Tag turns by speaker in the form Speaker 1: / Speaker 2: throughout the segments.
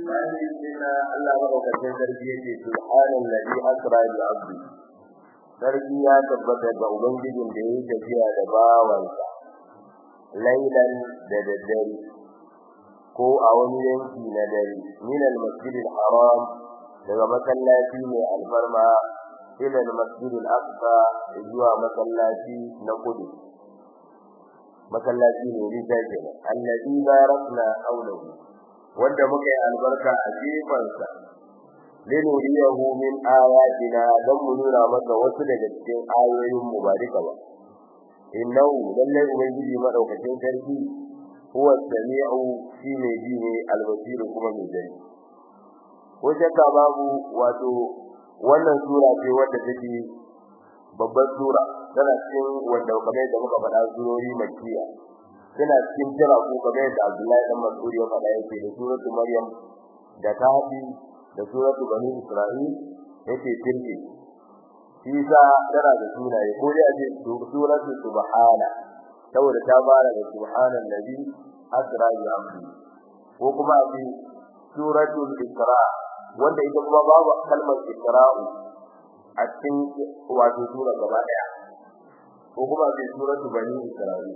Speaker 1: bayan da Allah madaukakin sarki yake subhanan ladhi asra bi abdi sarki ya tabbata ga ubangijin da yake tafiya da bawansa lailan da daddare ko a wani yanki na dare min al-masjid al-haram daga masallaci mai alfarma ila al-masjid al-aqsa zuwa masallaci na kudu masallaci ne rija kenan alladhi barakna hawlahu wanda muka yi albarka a gefansa linuriyahu min ayatina dan mu nuna maka wasu daga cikin ayoyin mu ba duka ba innahu lallai ubangiji madaukakin sarki huwa sami'u shi ne ji ne albasiru kuma mai gani ko shakka babu wato wannan sura ce wadda take babbar sura tana cikin wanda kamar da muka faɗa surori makkiya tana cikin jira ko kamar da Abdullahi dan Mas'ud ya faɗa yake da suratul Maryam da Kahfi da suratul Bani Isra'il yake tilki shi sa tana da sunaye ko dai a ce suratul Subhana saboda ta fara da subhanan nabi asra bi amri ko kuma a ce suratul Isra wanda ita kuma babu kalmar Isra'u a cikin wato sura gaba daya ko kuma a ce suratul Bani Isra'il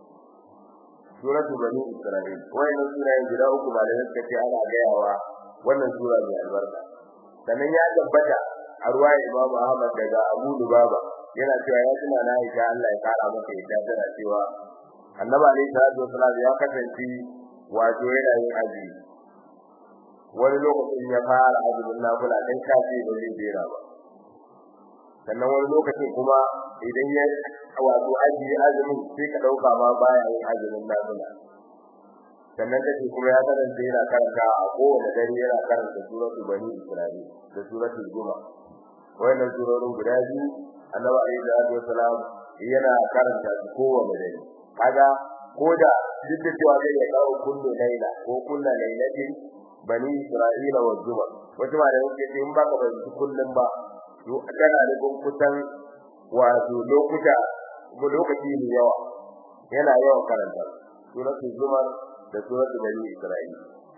Speaker 1: suratu bani isra'il wannan sura ne guda uku ba da suka ce ana gayawa wannan sura mai albarka sannan ya tabbata a ruwaya Imam Ahmad daga Abu Lubaba yana cewa ya tuna na Aisha Allah ya kara maka yadda tana cewa Annabi alaihi salatu wasallam ya kasance wato yana yin azumi wani lokacin ya fara azumin nafila dan kafi ba zai jera ba sannan wani lokacin kuma idan ya wato ajiye azumin sai ka dauka ma baya yin azumin nafila sannan kace kuma ya karanta yana karanta a kowane dare yana karanta suratul bani isra'il da suratul juma wannan surorin guda biyu annabi alayhi salatu wasalam yana karanta su kowane dare kaga koda duk da cewa zai ya kawo kullu laila ko kullu lailatin bani isra'ila wa juma wata ma da yake in baka ba su kullun ba to kana da kusan wato lokuta ko lokaci ne yawa yana yawan karanta suratul zumar da suratul bani isra'il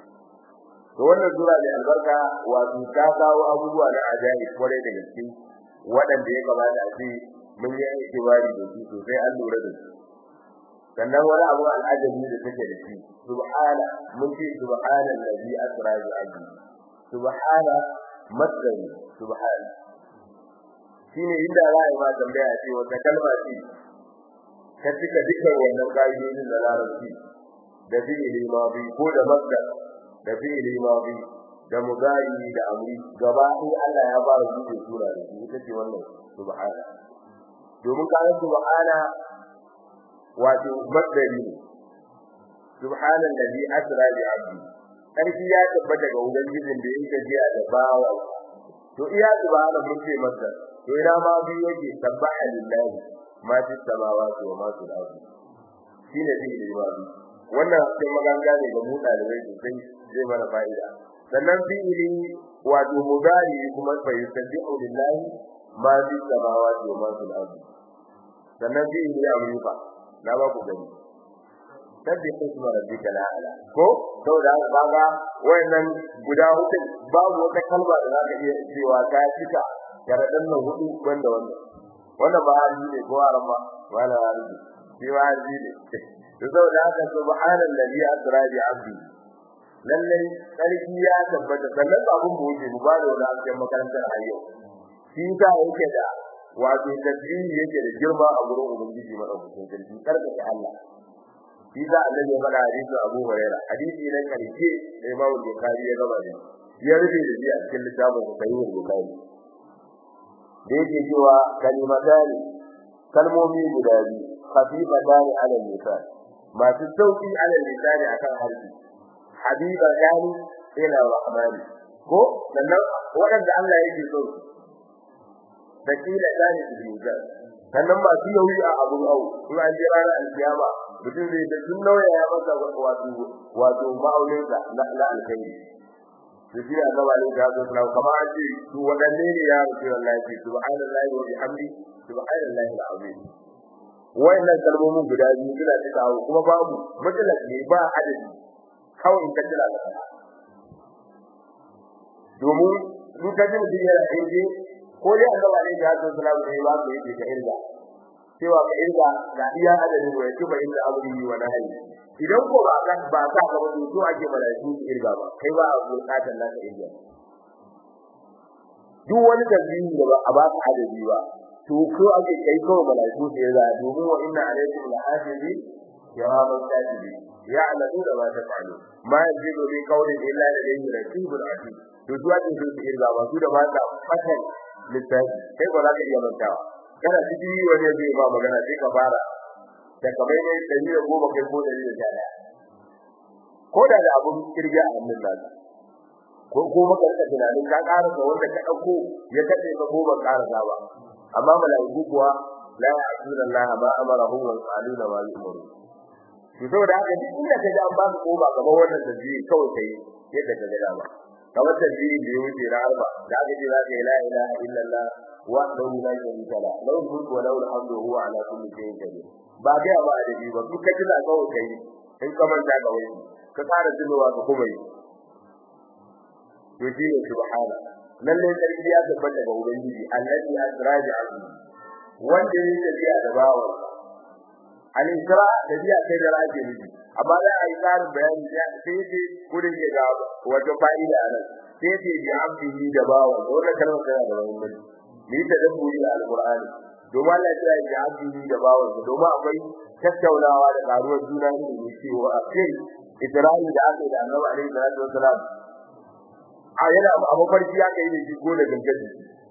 Speaker 1: to wannan sura ne albarka wato ta kawo abubuwa na ajabi kwarai da gaske waɗanda ya kamata a ce mun yi itibari da su sosai an lura da su sannan wani abu al'ajabi da take da shi subhana mun ce subhana allazi asra bi abdi subhana masdari subhana shine inda za a yi ma tambaya ce wata kalma ce ka cika dukkan wannan ƙa'idodin da larabci da fi'ili madi ko da masdar da fi'ili madi da mudari da amri gaba ɗaya Allah ya ba su sura da shi ita ce wannan subhana domin kayan subhana wato masdari ne subhana allazi asra bi abdi sarki ya tabbata ga ubangijin da yake jiya da bawa to iya subhana mun ce masdar to ina ma bi yake sabbaha lillahi ma fi samawati wa ma fi al-ardi shine fi'ili madi wannan sai maganga ne ga mu dalibai sosai zai mana fa'ida sannan fi'ili wato mudari kuma fa yusabbihu lillahi ma fi samawati wa ma fi al-ardi sannan fi'ili amrufa na ba ku gani sabbi isma rabbika ala ko saboda haka kaga wayannan guda hudu babu wata kalma da zaka iya cewa ta cika sharadan nan hudu banda wannan wannan ba hali ne ko arama wala hali shi ba hali ne to saboda haka subhanallazi asra bi abdi lallai sarki ya tabbata sannan abun mu wuce mu ba da wani akan makarantar ayyo shi ta yake da wato tasbihi yake da girma a gurin ubangiji madaukakin sarki karkace Allah shi da annabi ya faɗa hadisi Abu Hurairah hadisi ne karshe da Imam Bukhari ya gaba da ya rubuta da shi a cikin littafin Sahih Bukhari da yake cewa kalimatani kalmomi guda biyu khafifatani ala lisan masu sauki ala lisan akan harshe habiba yani ila rahmani ko sannan waɗanda Allah yake so da kila dani su yuga sannan masu yauyi a abun au in an je ranar alkiyama mutum zai da sun nauya ya masa wato wato ma'auninsa na na alkhairi to shi ya gaba ne da su na kamar an ce su wadanne ne ya rufe wallahi ce subhanallahi wa bihamdi subhanallahi alazim wayannan kalmomin guda biyu suna da kawo kuma babu mutlaq ne ba adadi kawai in ka jira da kana domin in ka ji mutum yana inje ko dai Allah ba ne ya zo salamu ne ba ku yi ka irga cewa ka irga ga iya adadin wa yake bayin da amri wa nahi idan ko ba ka ba ka ga wani to ake malaiku su irga ba kai ba a bukatar na ka irga duk wani dalili da ba a ba ka adadi ba to ko ake kai ko malaiku su irga domin wa inna alaikum lahafizi kiraman katibi ya'lamu ma taf'alu ma yajidu bi qawlin illa ladayhi raqibun atid to zuwa din su irga ba su da ba ta fatan littafi kai ba za ka iya mantawa kana ciki wani zai ba magana sai ka fara da kamar ne dari da goma kai ko dari da jana ko da da abun kirga a hannun naka ko ko maka da tunanin ka ƙara da wanda ka dauko ya kace ka goma ƙara ba amma malaiku kuwa la ya'tuna Allah ma amarahu wa yaquluna ma yu'maru to saboda haka duk inda ka ji an ba ka goma kamar wannan tasbihi kawai kai yadda ka ga dama kamar tasbihi da ya wuce na arba da aka ce za ka yi la ilaha illallah wahdahu la sharika la lahu mulku wa lahu alhamdu wa huwa ala kulli shay'in qadir ba ga ba da ji ba duk kaji na kawai kai in ka manta ka wani ka fara tunowa ka kuma yi to shi ne subhana lalle sarki ya tabbata ga ubangiji allazi asraja abdi wanda ya tafiya da bawan al-isra tafiya kai da rake miji amma da ai tsarin bayani ya sai ce gudun ya ga wata fa'ida nan sai ce bi abdihi da bawan wannan kalmar tana da muhimmanci ni ta dabburi da alqur'ani domin Allah ya yi abdihi da bawan domin akwai tattaunawa da karuwar juna ne ne cewa akai Isra'il da aka yi da Annabi alaihi salatu wasalam a yana a mafarki ya kai ne shi ko da gangaji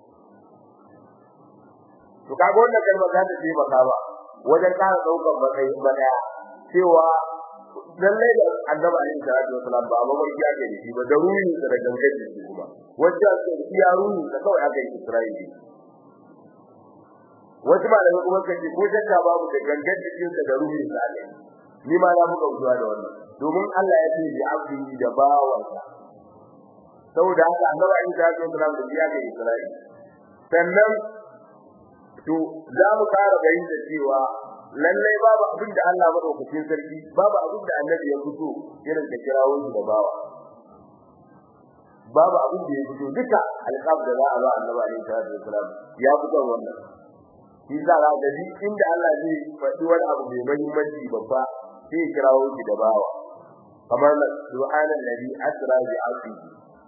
Speaker 1: to kaga wannan kalmar za ta ce maka ba wajen ƙara daukar matsayin madaya cewa lallai da Annabi alaihi salatu wasalam ba mafarki ya kai shi ba da ruhi da gangaji kuma wajen sai ya ruhi da kawai aka yi Isra'ili wasu ba da kuma kace ko shakka babu da gangan cikin sa da ruhin sa ne ni ma na muka zuwa da wannan domin Allah ya ce bi abdi da bawansa saboda haka annabi ayi da ya tsara da biya ga Isra'ila sannan to za mu fara bayin da cewa lallai babu abin da Allah madaukakin sarki babu abin da annabi ya fito irin da kirawo shi da bawa babu abin da ya fito duka alƙab da za a ba annabi ayi da ya ya fito wannan shi za a ga duk inda Allah zai faɗi wani abu mai muhimmanci babba sai kirawo shi da bawa kamar subhanan ladhi asra bi 'abdihi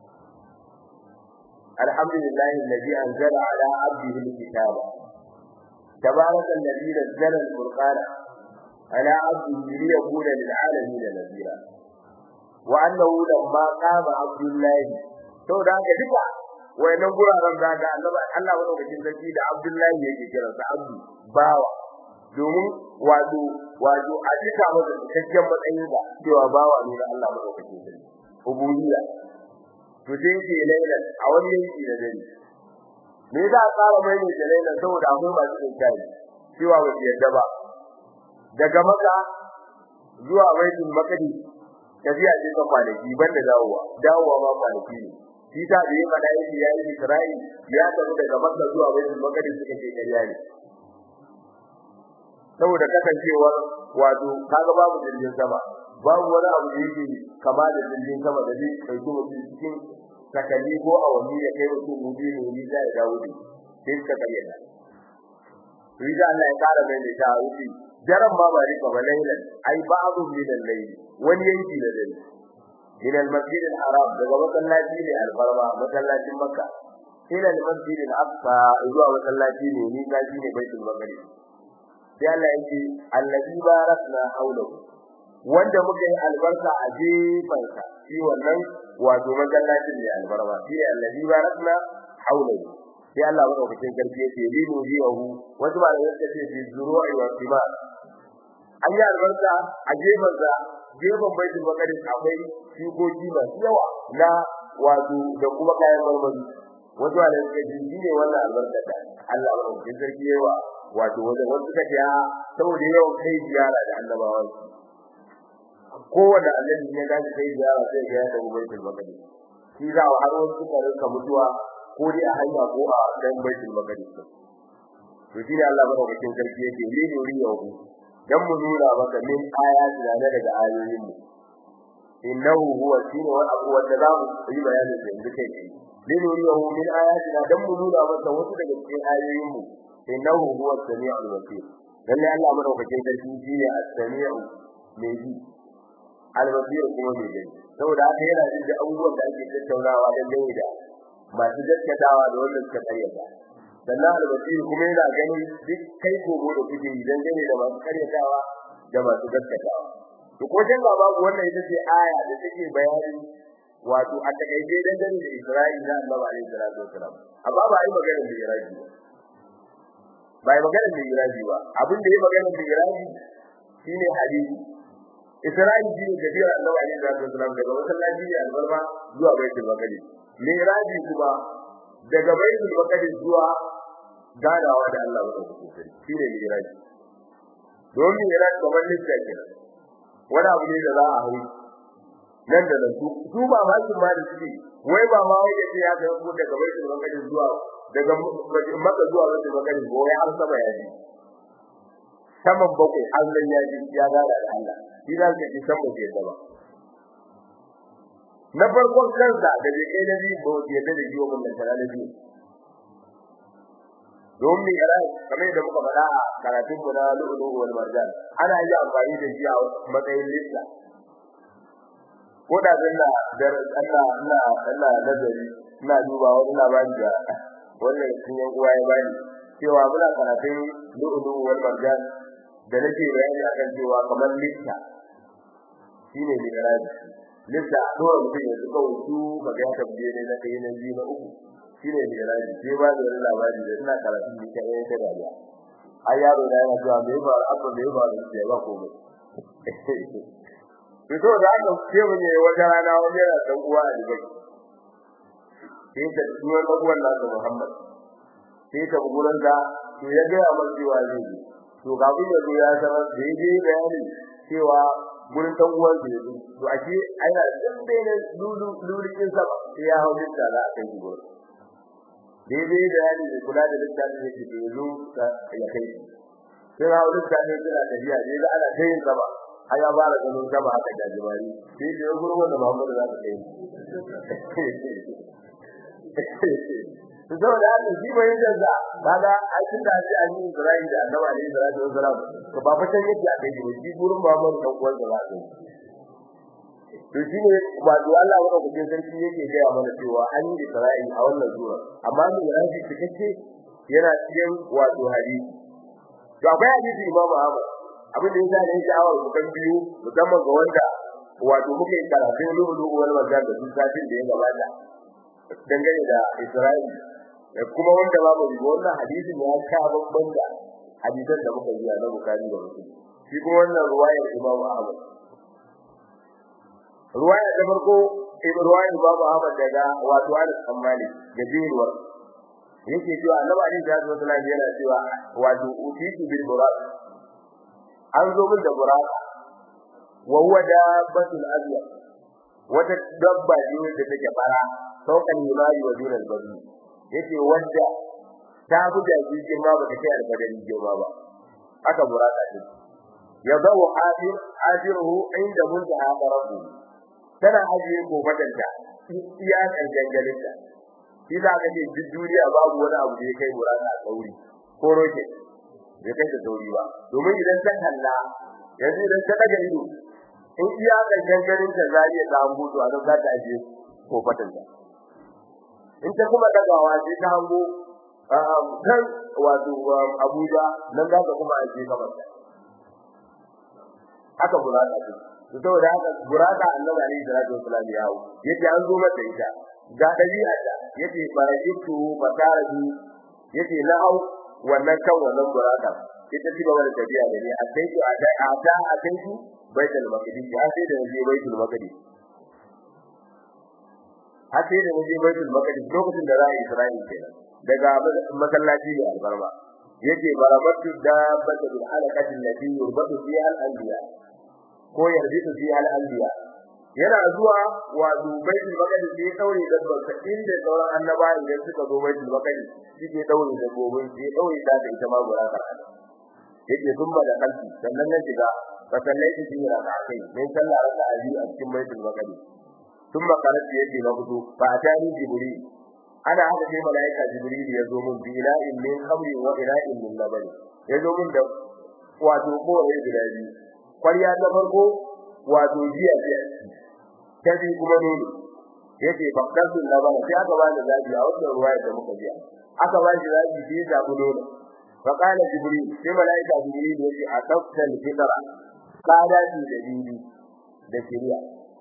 Speaker 1: alhamdulillahi alladhi anzala ala 'abdihi al-kitaba tabaraka alladhi nazzala al-furqana ala 'abdihi liyakuna lil'alamin nadhira wa annahu lamma qama 'abdullahi to da haka duka wayannan guraren da ga Allah Allah madaukakin sarki da Abdullahi yake kiran sa Abdu bawa domin wato wato a cika masa cikakken matsayin da cewa bawa ne da Allah madaukakin sarki ubudiyya to sai ce lailan a wani yanki da dare me za a tsara mai ne da lailan saboda akwai masu tsinkari cewa ba su yadda ba daga maka zuwa baitul maqdis tafiya ce ta kwanaki banda dawowa dawowa ma kwanaki ne shi ta da yake da yake yayi Isra'i ya tafi daga Makka zuwa Baitul Maqdis suka ce kariya ne saboda kasancewar wato kaga babu jirgin sama babu wani abu da yake kama da jirgin sama da zai dauki mutum cikin sakalli ko awanni ya kai mutum mudi ne ni da ya dawo ne sai ka bayyana Riza Allah ya kara mai da ta'awuzi daren ma ba rika ba lailan ai ba'dhu min al-layl wani yanki da dare من المسجد الحرام daga masallaci ne alfarma masallacin makka ila al-masjid al-aqsa zuwa masallaci ne ni gaji ne baitul maqdis sai Allah yake allazi barakna hawlahu wanda muka yi albarka a jefansa shi wannan wato masallacin ne alfarma shi allazi barakna hawlahu sai Allah madaukakin karfi yake linu biyahu wasu ba da yake ce bi zuru'i wa thimar an yi albarka a jefansa gefen baitul maqdis akwai shukoki masu yawa na wato da kuma kayan marmari wato da suka ji ne wannan albarka da Allah ya rubuta sarki yawa wato wajen wasu suka ce saboda yawan kai ziyara da annabawan kowanne annabi ya dace kai ziyara sai ga yadda baitul maqdis shi za a har wasu suka rinka mutuwa ko dai a hanya ko a dan baitul maqdis to shi ne Allah ya rubuta sarki yake lili riyahu dan mu nuna maka min ayati da daga ayoyin mu innahu huwa shine wani abu wanda za mu yi bayanin da yanzu kai kai linuriyahu min ayatina dan mu nuna masa wasu daga cikin ayoyin mu innahu huwa samiul basir lalle Allah madaukakin sarki shine as-sami'u mai ji al-basir kuma mai gani saboda haka yana jin da abubuwan da ake tattaunawa dan dai da masu gaskatawa da wanda suka karyata sannan al-basir kuma yana gani duk kai gogo da kuke yi dan dai da masu karyatawa da masu gaskatawa to ko dan babu wannan ita ce aya da take bayani wato a takaice dangane da Isra'ila da Allah alaihi salatu wasalam amma ba ai magana da Iraki ba ai magana da Iraki ba abin da yayi magana da Iraki shine hadisi Isra'ila shine tafiyar Allah alaihi salatu wasalam daga masallaci ne albarma zuwa baitul maqdis Miraji kuma daga baitul maqdis zuwa gadawa da Allah madaukakin sarki shine Miraji don Miraji kamar lissafi kenan wani abu ne da za a hau nan da nan su ba ma su ma da suke wai ba ma wai yace ya ga mu daga baitul maqdis zuwa daga makka zuwa baitul maqdis ko ya an saba yaji saman bakwai Allah ya ji ya gada da Allah shi za ka ji san ba ke da ba na farkon kansa da bai kai na biyu ba ke da jiwo mun da tare da biyu domin yana kamar yadda muka faɗa a karatun mu na lu'ulu wal marjan ana yi amfani da shi a matsayin lissa ko da zanna da Allah Allah Allah nazari ina duba wani labari da wannan sun yan uwa ya bani cewa muna karatun lu'ulu wal marjan da nake bayani akan cewa kamar lissa shine mi'raji lissa dole mutum ya zuka wutu kaga ya tabbiye ne na kai na biyu na uku shine mi'raji sai ba da wani labari da ina karatun ni kai ta dariya ai yaro da yana cewa me ba abba me ba da ba komai fito da aka ce mun yi wata rana wani yana dan uwa a Dubai sai ta duwa dan uwan nasa Muhammad sai ta gurin da to ya ga amma cewa zai yi to ga bin yazo ya sanar da yayi bayani cewa gurin dan uwan da yazo to ake ana dan bai ne lulu lulukin sa sai ya hawo da za a kai gurin daidai da yani da kula da littafin yake da yazo ya kai sai hawo da ne suna tafiya dai ana kai sama aya ba da ganin gaba haka da jibari sai da gurbin da Muhammadu za ta kai to da haka shi bai da kaga ai tun da shi an yi Ibrahim da Annabi alaihi salatu wasalam to ba fatan yake a kai shi gurin Muhammadu dan uwan da ba to shi ne ba da Allah wanda kuke sarki yake ga mana cewa an yi Isra'il a wannan zuwa amma mu rafi cikakke yana cikin wato hadisi to akwai hadisi Imam Ahmad abin da yasa ne sha'awar ku kan biyu musamman ga wanda wato muke karatu lulu wal mazan da sun satin da ya gabata dangane da Isra'il da kuma wanda babu rigo wannan hadisin ya ka babban da hadisan da muka yi na Bukhari da Muslim shi kuma wannan ruwayar Imam Ahmad ruwaya ta farko ibn ruwayar Imam Ahmad daga wato Anas bin Malik da Jirwar yake cewa Annabi Ali sallallahu alaihi wasallam yana cewa wato utitu bil buraq an zo min da buraka wa huwa dabbatul abyad wata dabba ce da take fara saukan yimari wa dunal bari yace wanda ta buga jirgin ma bata kai alfadari girma ba aka buraka ce ya dawo afir afiruhu inda muntaha qarabu tana ajiye gobatanta iya kan gangalinta shi za ka ce duk duniya babu wani abu da ya kai buraka a sauri ko roke bai kai da sauri ba domin idan ta kalla yanzu idan ta daga ido in iya kankan ganin ta zai ya samu to a nan za ta aje ko fatanta in ta kuma dagawa sai ta hango kan wato Abuja nan za ta kuma aje gaban ta haka buraka ce to saboda haka buraka annabi alaihi salatu wasallam ya hawo yace an zo mata ita ga dabi'a ta yace farajitu fasarabi yace na hau wannan kan wannan buraka ita ci gaba da tafiya da ni a sai to a dai a da a kai su baitul maqdis ya sai da je baitul maqdis har sai da je baitul maqdis lokacin da za a Isra'ila kenan daga masallaci da albarba yace barabatu da batul halaqati allati yurbatu fiha al-anbiya ko yarbitu fiha al-anbiya yana zuwa wa baitul maqdis sai daure dabbar sa inda sauran annabawa idan suka zo baitul maqdis suke daure da gobin sai daure ta da ita ma guraka yake zumba da kanti sannan na shiga fa sallaitu fi rak'atayn min sallah raka'a biyu a cikin baitul maqdis thumma qalat yadi na fito fa atani jibril ana haka sai malaika jibril ya zo mun bi ila'in min khamri wa ila'in min laban ya zo mun da wato ko ya guda biyu kwariya ta farko wato jiya jiya ta bi kuma nono yake bakkatul laban sai aka ba da zabi a wannan ruwaya da muka biya aka ba shi zabi sai ya zabi nono fa qala jibril sai malaika jibril yace atafta al-fitra qala ji da bibi da shari'a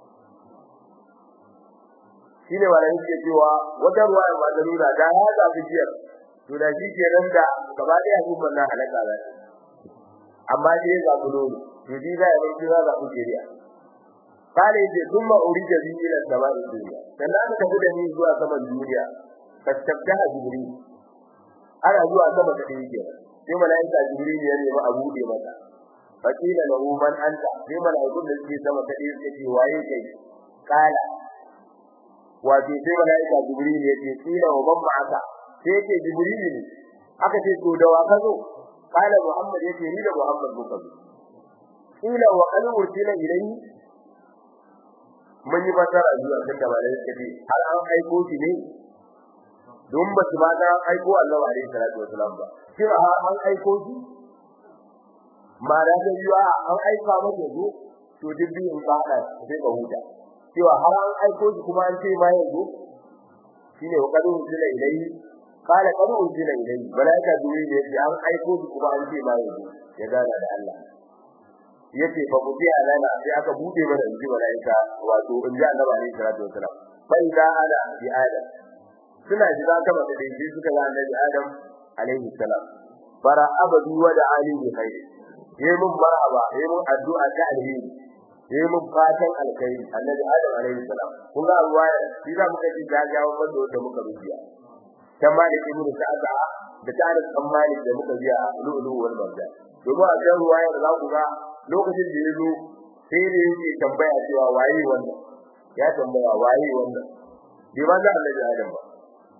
Speaker 1: shine wanda yake cewa wata ruwaya ba da nuna da ya zabi jiyar to da shi ke nan da gaba da ya kuma na halaka da amma dai ya zabi nono to shi da ya bar za zabi shari'a kale ce kuma urija bi ila sama'i dunya dan aka tafi da ni zuwa saman duniya fastabda jibril ana zuwa sama da yake sai malaika jibril ya nemi abu da mata fakila lahu man anta sai malaikun da suke sama da yake ce waye kai kala wato sai malaika jibril ya ce kila wa ban ma'aka sai yake jibril ne aka ce to da wa ka zo kala muhammad yake ni da muhammad muka zo kila wa qad ursila ilayhi mun yi fasara zuwa kan da malai suka ce har an aiko shi ne don ba su ba ga aiko Allah alaihi salatu wasalam ba shi har an aiko shi ma da ga yiwa an aika maka zo to dibbi in ba da sai ka huta cewa har an aiko shi kuma an ce ma yanzu shine wa kadu zila ilai kala kadu zila ilai malaika duwi ne an aiko shi kuma an ce ma yanzu ya gana da Allah yace fa ku biya lana sai aka bude mana inji malaika wato in ji annabi alaihi salatu wasalam bai da ala bi adam suna jira kama da dai suka ga annabi adam alaihi salam bara abadu wa da ali bi khair yayi mun marhaba yayi mun addu'a ta alheri yayi mun fatan alkhairi annabi adam alaihi salam kun ga ruwaya shi da muka ji jajawa bando da muka rubiya kan malik ibn sa'ada da tarin kan malik da muka biya lu'lu wal marjan domin a kan ruwaya da za ku ga lokacin da ya zo sai da yake tambaya cewa waye wannan ya tambaya waye wannan bai ba da annabi adam ba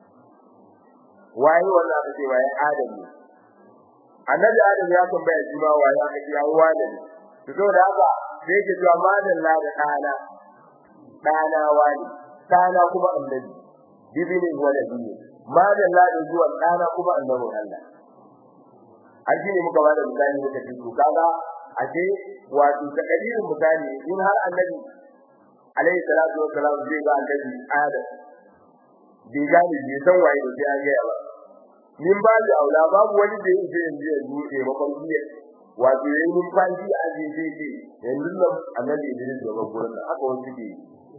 Speaker 1: waye wannan aka ce waye adam ne annabi adam ya tambaya shi ma waye aka ce ya wani ne to saboda haka sai yake cewa madalla da dana dana wani dana kuma annabi bibinin wala biyu madalla da zuwa dana kuma annabi Allah an shi ne muka bada misali muka ce to kaga aje wato ta dalilin misali in har annabi alayhi salatu wassalam zai ga annabi adam bai gani bai san waye da sai an gaya ba min ba da aula babu wani da yake yanzu ya buɗe mafarki wato yayin numfashi a je sai ce yanzu nan annabi Idris da gurin da haka wani ke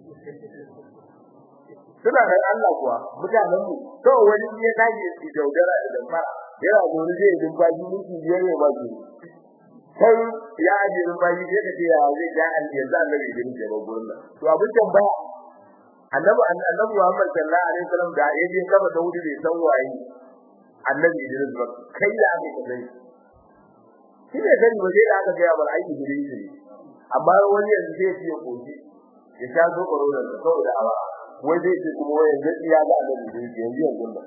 Speaker 1: suna da Allah kuwa mutanen mu to wani ya dage shi daudara da damfara yana gori zai numfashi miki biyar ne ba su sai ya aje numfashi sai ka ce ya zai ga yanzu annabi Idris da gurin nan to abin tambaya annabi annabi Muhammad sallallahu alaihi wasallam da yaje kaba da wuri bai san waye annabi Idris ba kai da aka kaza shi ne gani waje da aka ga bar aiki Idris ne amma wani yanzu sai ya koji ya sha zo korona da saboda awa wai zai ce kuma wai yanzu ya ga annabi Idris yanzu yanzu ba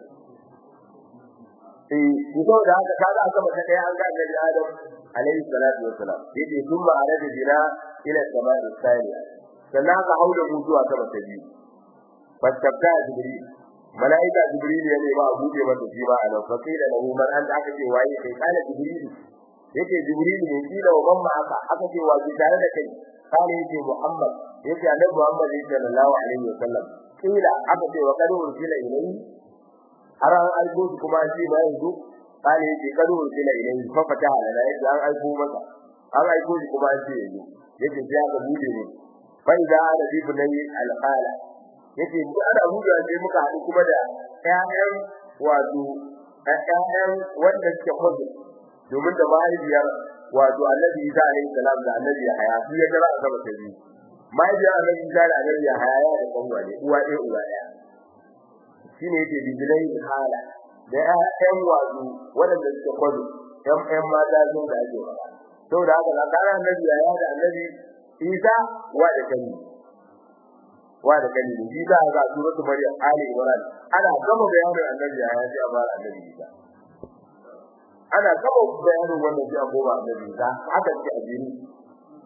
Speaker 1: eh ko da haka kaga aka mata kai an ga annabi Adam alaihi salatu wassalam yace thumma arada bina ila sama'i thaniya sannan aka hauda mu zuwa sama ta biyu fastabta jibril malaika jibril ya ne ba a buɗe masa shi ba anan fa kila lahu man anta aka ce waye kai kana jibril yake jibril ne kila wa mamma aka aka ce wa tare da kai kana yake muhammad yake annabi muhammad sallallahu alaihi wasallam kila aka ce wa kadu ursila ilayhi har an aiko shi kuma shi ba yanzu kana yake kadu ursila ilayhi fa fataha lana yake an aiko masa an aiko shi kuma shi yanzu yake sai aka buɗe ne fa idza ana bi bunayyi alqala yace mu ana huda sai muka haɗu kuma da ƴaƴan wato ƴaƴan wanda suke hudu domin da mahaifiyar wato Annabi Isa alaihi salam da Annabi Yahaya su ya gara sama ta biyu mahaifiyar Annabi Isa da Annabi Yahaya ya da kanwa ne uwa ɗaya uwa ɗaya shine yake bijilai hala da ƴaƴan wato wanda suke hudu ƴan ƴan mata sun da ake wada saboda haka da kana Annabi Yahaya da Annabi Isa wa da kanni wa da kani da Isa ga suratu Maryam Ali Imran ana gama bayanin annabi ya ce a fara annabi Isa ana gama bayanin wannan sai a goma annabi Isa haka ce a jini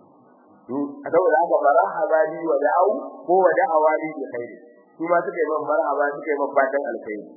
Speaker 1: saboda haka marhaba li wa da'u ko wa da'awa li bi khair su ma suka yi man marhaba suka yi man fatan alkhairi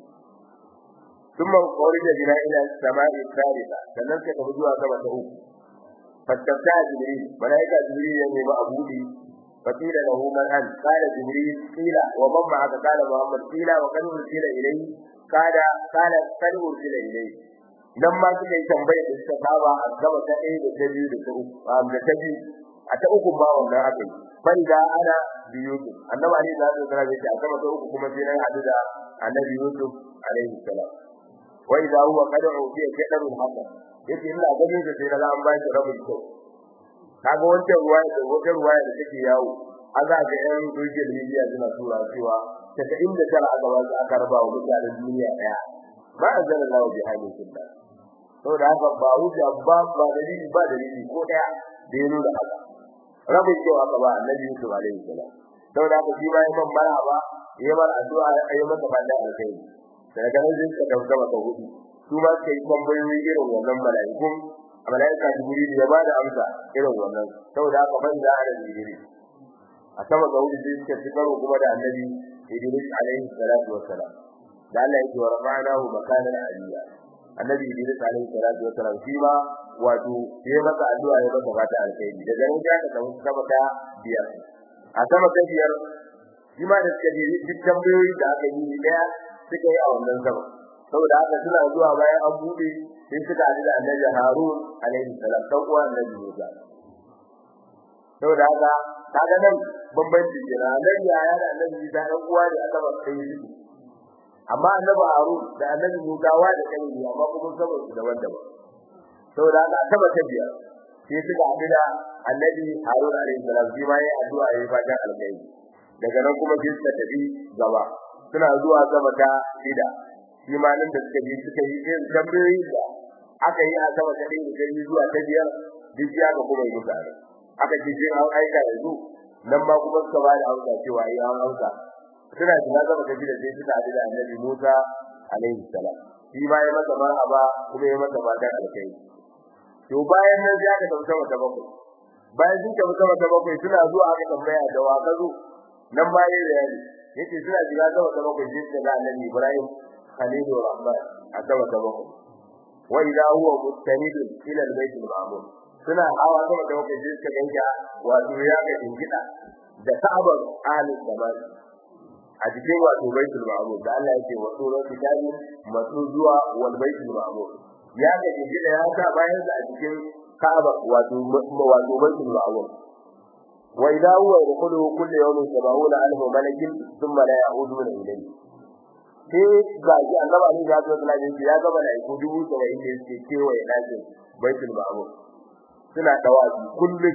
Speaker 1: ثم خرج بنا الى السماء الثالثه sannan sai ka zuwa sama ta uku fattaka jibril malaika jibril ya nemi abudi فقيل له من أنت قال جبريل قيل ومن معك قال محمد قيل وقد أرسل إليه قال قال قد أرسل إليه nan ma suka yi tambayar da suka saba a gaba ta ɗaya da ta biyu da ta uku a da ta biyu a ta uku ma wannan aka yi ban da ana biyu su annabi ali da zai tsara shi a gaba ta uku kuma sai nan hadu da annabi yusuf alaihi salam wa idza huwa qad ufiya kadarul hasan yace ina ganin da sai na an ba shi rabin kyau kaga wancan ruwa da wata ruwa da take yawo a za ga yan social media suna tura cewa daga inda tara a gaba su aka raba wa mutanen duniya daya ba a zana lawa bi halin sunna saboda haka ba hujja ba ba dalili ba dalili ko daya da ya nuna haka rabin kyau aka ba annabi Yusuf alaihi salam saboda haka shi ma ya man bara ba ya bar addu'a ya masa banda alkai daga nan zai ka dauka maka hudu su ma kai tambayoyi irin wannan mala'ikun malaika jibril ya bada amsa irin wannan saboda haka ban da ana jibril a sama ga wuri sai suka tikaro kuma da annabi idris alaihi salatu wassalam da Allah yake wa rafa'nahu makanan aliyya annabi idris alaihi salatu wassalam shi ma wato sai masa addu'a ya masa fata alkhairi daga nan ya ka samu sama ta biyar a sama ta biyar shi ma da suka je duk tambayoyi da aka yi daya suka yi a wannan sama saboda haka suna zuwa bayan an bude sai suka haɗu da annabi Harun alaihi salam dan uwan annabi Musa saboda haka kaga nan bambanci ke na annabi ya da annabi Musa dan uwa ne aka ba sai shi amma annabi Harun da annabi Musa wa da kai ne amma kuma saboda su daban-daban saboda haka taba ta biya sai suka haɗu da annabi Harun alaihi salam shi ma yayi addu'a yayi fatan alkhairi daga nan kuma sai suka tafi gaba suna zuwa gaba ta shida shi ma nan da suka je suka yi irin tambayoyi da aka yi a sama ta ɗaya da ta zuwa ta biyar duk ya ga kuma yi mutane aka ce sai an aika yanzu nan ma kuma suka ba da amsa cewa yi an amsa suna shiga sama ta shida sai suka haɗu da annabi Musa alaihi salam shi ma ya masa marhaba kuma ya masa fatan alkai to bayan nan sai aka tafi sama ta bakwai bayan sun tafi sama ta bakwai suna zuwa aka tambaya da wa ka zo nan ma yayi bayani yace suna shiga sama ta bakwai sai suka ga annabi Ibrahim khalilu rahman a sama ta bakwai wa idha huwa mustanid ila al-bayt al-ma'mur suna hawa sama ta bakwai sai suka ganga wato ya ga dingida da sabar ahli zaman a cikin wato baitul ma'mur da Allah yake wa sunan kitabi masu zuwa wal baitul ma'mur ya ga dingida ya sa bayan sa a cikin Ka'aba wato wato baitul ma'mur wa idha huwa yadkhulu kullu yawmin 70 alf malakin thumma la ya'uduna ilayhi sai ga shi annaba ne ya zo da ya ga malaiku dubu 70 ne suke kewaye dakin baitul ma'mur suna dawazi kullum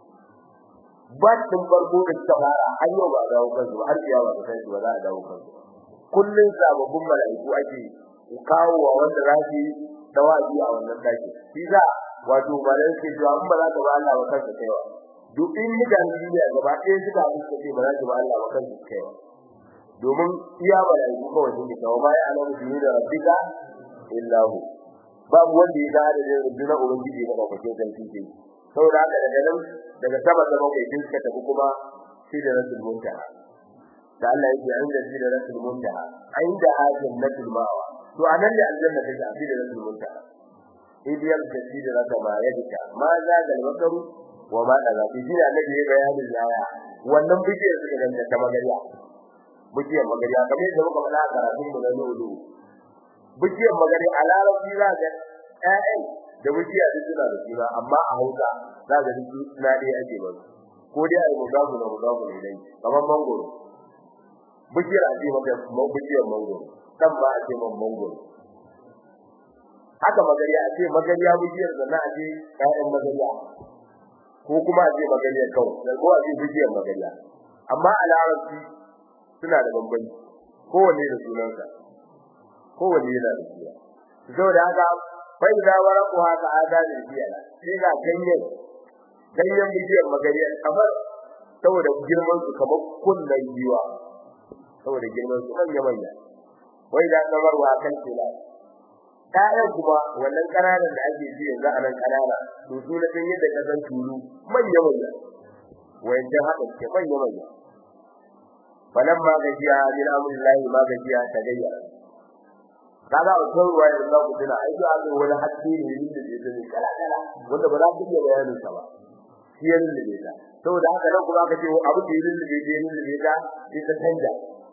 Speaker 1: ba tun farko da ta fara har yau ba dawo kansu har kiyama ta kai ba za a dawo kansu kullum sababbin malaiku ake kawo wa wanda za su dawazi a wannan daki shi za wato malaiku ke cewa in ba za ka ba Allah ba kanka kaiwa duk in mutane duniya gaba ɗaya suka haɗu suka ce ba za ka ba Allah ba kanka kaiwa domin iya malaiku kawai sun kawo ba ya alamu duni da rabbika illa hu babu wanda ya ga da rundunar ubangiji ba ba ke san shi saboda haka daga nan daga sama da bakwai din suka tafi kuma shi da rasul muntaha da Allah yake an da shi da rasul muntaha inda hajin nasul mawa to anan da aljanna take a da rasul muntaha idiyar da shi da rasul ma ya dika ma za ga bakaru wa ma da zafi shi da annabi ya bayani laya wannan bidiyar suka ganta ta magariya bidiyar magariya kamar yadda muka faɗa a karatun mu na lulu bidiyar magariya a larabci za ga ƴaƴan da wuciya duk suna da suna amma a Hausa za ga duk suna dai ake ba ko dai ai mugabu da mugabu ne dai kamar mangoro bukiyar ake maka bukiyar mangoro kan ba ake man mangoro haka magariya ake magariya bukiyar da na ake ƴaƴan magariya ko kuma ake magariya kawai da ko ake bukiyar magariya amma a larabci suna da bambanci kowanne da sunansa kowanne yana da suna saboda haka bai da waraquha ka adani biyana sai ga ganyen ganyen bishiyar magariya kamar saboda girman su kamar kullun biwa saboda girman su manya manya wai da kamar wa kan kila kayan kuma wannan kananan da ake ji yanzu a nan kanana to su na san yadda ka san tulu manya manya wayancan haka suke manya manya falamma gajiya min amrillahi ma gajiya ta gayyara kaga a kan ruwa yanzu ku tuna ai ga ga wani hakki ne da ke da kala kala wanda ba za ku iya bayanin sa ba shi ya lullube ta saboda haka nan kuma aka ce abu da ya lullube da ya lullube ta sai ta canja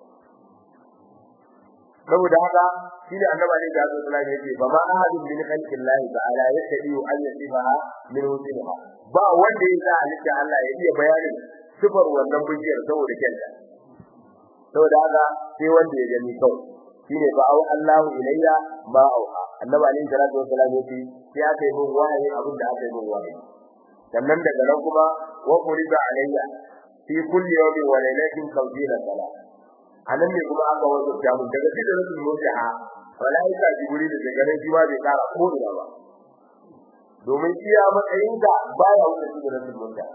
Speaker 1: saboda haka shine annabi ne da Allah sallallahu alaihi wasallam ba ma ahadin min khalqillahi ta'ala yastadi an yasifaha min wajhiha ba wanda ya sa halitta Allah ya iya bayanin sifar wannan bujiyar saboda kenta saboda haka sai wanda ya gani kawai shine ba au Allahu ilayya ma auha annabi alaihi salatu wasallam yace sai aka yi min wahayi abin da aka yi min wahayi sannan daga nan kuma wa qulida alayya fi kulli yawmin wa laylatin qawdina salat anan ne kuma aka wazo ta mun daga cikin rasul mutaha malaika jibril da daga nan shi ma bai kara ko da ba domin iya matsayinka baya wuce cikin rasul mutaha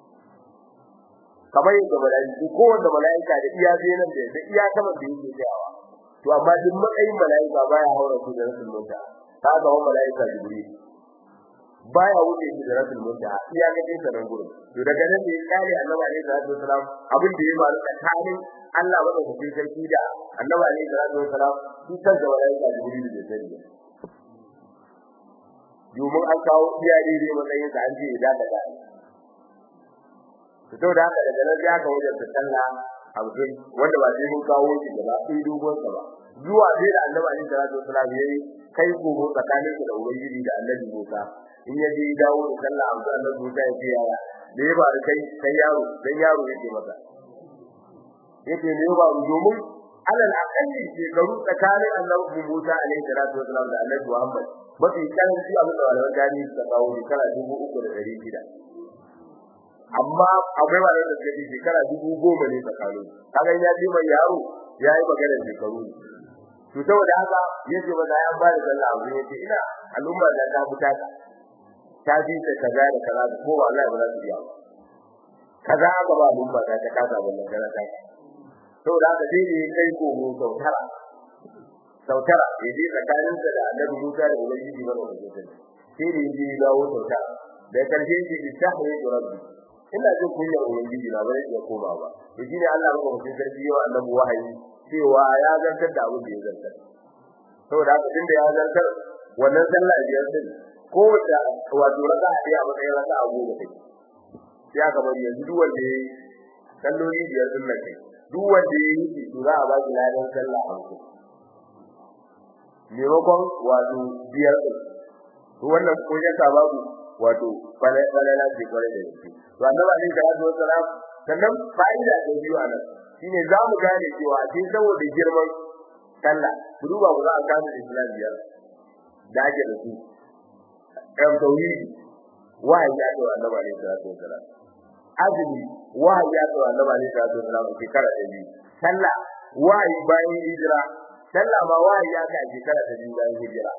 Speaker 1: kamar yadda malaiku ko wanda malaika da iya zenan da da iya kamar da yake tsayawa to amma duk matsayin malaika baya haura su da rasul mutaha kaga wa malaika jibril baya wuce shi da rasul mutaha iya ga din sanan gurin to daga nan ne kare annabi alaihi salatu wasalam abin da ya faru tsakanin Allah bada ku sarki da annabi alaihi salatu wasalam shi kan da malaika jibril da sani domin an kawo iya dai matsayin sa an ce idan da dai to da haka daga nan ya kawo da sallah abin wanda ba sai mun kawo shi da ba sai dogon sa ba zuwa sai da annabi alaihi salatu wasalam yayi kai gogo tsakanin da ubangiji da annabi Musa in ya je dawo da sallah abu da Allah Musa ya ce yaya da ya bari kai kai yaro dan yaro yake masa yake ne ba domin alal aqalli shekaru tsakanin annabi Musa alaihi salatu wasallam da annabi Muhammad mafi karanci abin da walawan gani suka kawo shekara dubu uku da ɗari shida amma akwai wani da suka ce shekara dubu goma ne tsakanin kaga ya ce mai yaro ya yi magana shekaru to saboda haka yace ba ya ba da sallah abu yace ina al'umma da ta fita ta bi ta kaza da kaza ko wallahi ba za su iya kaza aka ba mun ba ta kaza wannan kaza ta saboda haka sai ne kai ko mu sautara sautara yaje tsakanin sa da Annabi Musa da Ubangiji ba da sai ne yaje dawo sautara da karshe shi istahri rabbi ina jin kunya Ubangiji na bare ya koma ba to shine Allah ba mutum sarki yawa Annabi wahayi cewa ya zartar da abin da ya zartar saboda haka tunda ya zartar wannan sallah biyar din ko da wato raka a a matsayin raka a goma kai ya kamar yanzu duk wanda yayi salloli biyar din nan kai duk wanda yayi shi to za a ba shi ladan sallah a mutum maimakon wato biyar din to wannan ko ya sa babu wato falala ce kware da yake to annabi alaihi salatu wassalam sannan fa'ida da biyu a nan shine za mu gane cewa sai saboda girman sallah ku duba ku za a kama islam biyar da ake da su ɗan tauhidi wahayi ya ce wa annabi alaihi salatu wasalam azumi wahayi ya ce wa annabi alaihi salatu wasalam a shekara ta biyu sallah wahayi bayan hijira sallah ma wahayi ya ce a shekara ta biyu bayan hijira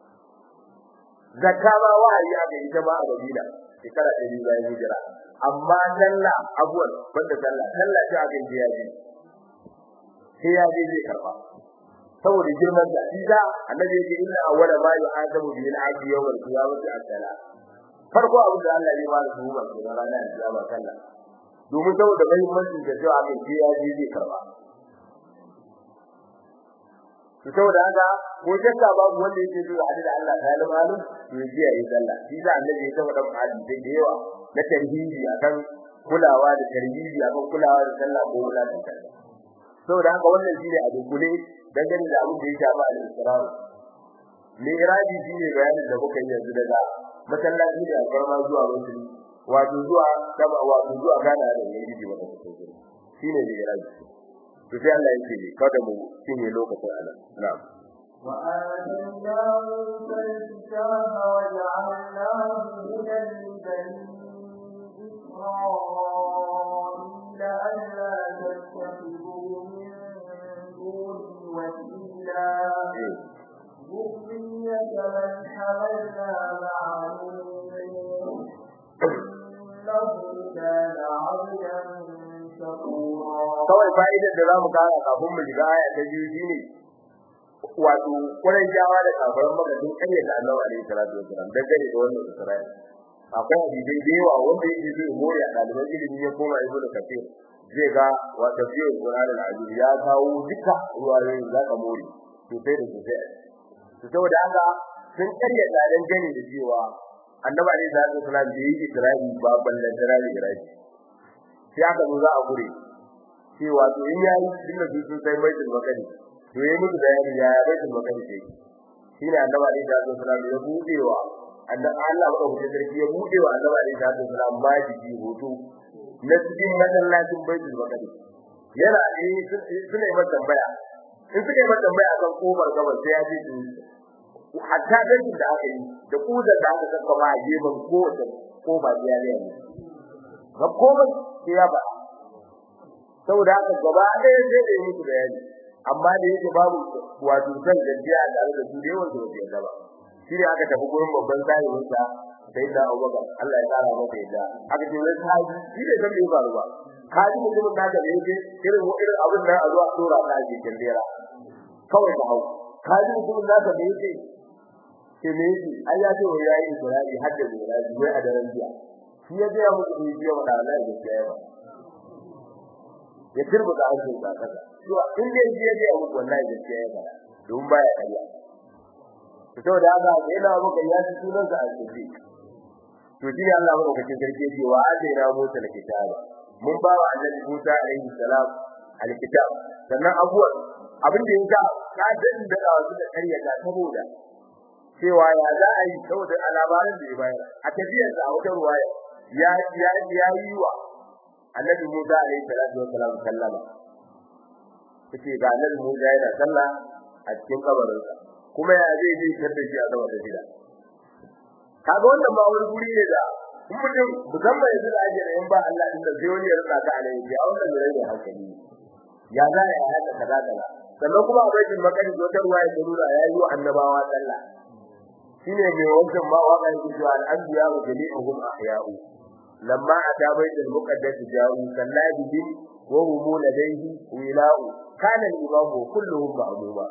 Speaker 1: zakka ma wahayi ya ce ita ma a Madina shekara ta biyu bayan hijira amma sallah abuwan banda sallah sallah ce aka yi ya ji sai ya je zai karba saboda girman da iza annabi yake inna awwala ma yu'adabu bihi al-'abdu yawm al-qiyamati as-salat farko abin da Allah ya ba da su ba su ranar kiyama sallah domin saboda muhimmancin da cewa mai ji ya ji zai karba to saboda haka ko shakka babu wanda yake so da da Allah ta yi malum to ya ji ya yi sallah shi da annabi ya taba dan hadisi da yawa na tarhibi akan kulawa da tarhibi akan kulawa da sallah ko kula da sallah saboda haka wannan shine a dukkule dangane da abin da ya shafa al-israr mi'raji shine bayanin da muka yi yanzu daga masallaci da alfarma zuwa wasu wato zuwa sama wato zuwa gana da yaji ba ta fito shine mi'raji to sai Allah yake kada mu cinye lokacin Allah na'am
Speaker 2: وآتيناه الكتاب وجعلناه هدى لبني إسرائيل ألا تتخذوا من دوني وكيلا ذرية من حملنا مع نوح إنه كان عبدا شكورا
Speaker 1: kawai fa'idar da zamu kara kafin mu shiga aya ta biyu shine wato kuran jawa da kafaran maka sun kare da Allah alaihi salatu wasallam dangane da wannan Isra'il akwai hadisi da yawa wanda yake zai more a ɗaliban ilimi ya koma ibnu kafir zai ga wa tafsir Qur'an al-Azim ya kawo duka ruwayoyin za ka more to sai da sai to saboda haka sun karya tsadan gani da cewa annabi alaihi salatu wasallam da yake Isra'i ba ballan tarari Isra'i sai aka zo za a gure cewa to in yayi dinga su sun sai baitul maqdis to yayi musu bayani ya baitul maqdis yake shine annabi alaihi salatu wasallam ya budewa annabi Allah ba ku sarki ya budewa annabi alaihi salatu wasallam ba jiki hoto na cikin masallacin baitul maqdis yana eh suna yi tambaya in suka yi tambaya akan kofar gabas sai ya ji su hatta dan da aka yi da kudar da aka saka ba a gefen kowace kofa ya ne ga komai sai ya ba saboda haka gaba ɗaya sai da yi musu bayani amma da yake babu wato san gajiya a tare da su da yawan su ba yadda ba shi ne aka tafi gurin babban sahibin sa sai da Abubakar Allah ya tsara masa yadda aka ce wai sahibi shi ne san bai faru ba kaji mutumin da ga yake irin irin abin nan a zuwa dora ta ji kendera kawai ta hau kaji mutumin da ga yake ke ne shi ai ya ce wai yayi Isra'i har da Isra'i wai a daren jiya shi ya ga muku bidiyo wa Allah ya gaskiya ba ya turbuta hancin sa kaza to in dai je je mu wallahi gaskiya ya fara don baya kariya to saboda haka yana muka ya ci sunan sa alƙi to shi Allah mu kace sarki ce wa na Musa alkitaba mun ba wa annabi Musa alaihi salam alkitab sannan abuwa abin da yasa ka dan da wasu da kariya ta saboda cewa ya za a yi saboda alabarin da ya bayar a tafiyar da wata ruwaya ya ya ya yi wa annabi Musa alaihi salatu wassalam sallama kace ga annabi Musa yana sallah a cikin kabarin sa kuma ya zai ji kada shi a gaba da gida kaga wannan ba wani guri ne da in mutum musamman yanzu da ake in ba Allah inda sai wani ya rika ta alai ya wannan ne rage hankali ya za ya haka kaza kaza sannan kuma a baitul maqdis wata ruwaya ta nuna ya yi wa annabawa sallah shine mai wannan ma waka yake cewa al-anbiya wa jami'uhum ahya'u لما أتى بيت المقدس جاءوا صلى بهم وهم لديه ولاء كان الإمام كلهم معلوما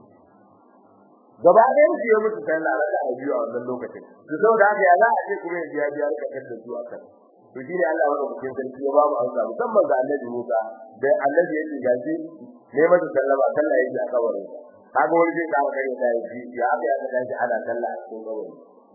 Speaker 1: gaba ɗayan su ya mutu sallah raka a biyu a wannan lokacin to saboda haka ya za a ce kuma ya biya raka kan da su akan to shi ne Allah wanda cikin sarki ya ba mu amsa musamman ga Annabi Musa da Annabi yake gaji ne masa sallama sallah yake a kabarin kaga wani zai kawo kare ta yi ya aka ya kaga shi ana sallah a cikin kabarin